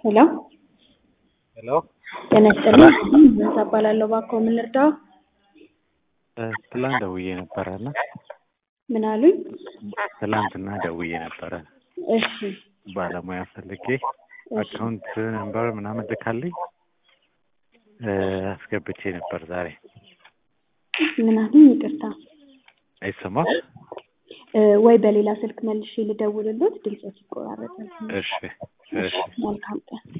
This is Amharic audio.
ሄሎ ሄሎ ጤና ይስጥልኝ። ምንሳ እባላለሁ። እባክዎ ምን ልርዳው? ትላንት ደውዬ ነበረ እና ምን አሉኝ? ትላንትና ደውዬ ነበረ እሺ ባለሙያ ፈልጌ እሺ አካውንት ነምበር ምናምን ልካልኝ እ አስገብቼ ነበር ዛሬ ምን አሉኝ? ይቅርታ አይሰማም? እ ወይ በሌላ ስልክ መልሼ ልደውልሎት ድምፆ ሲቆራረጥ። እሺ እሺ መልካም ቀን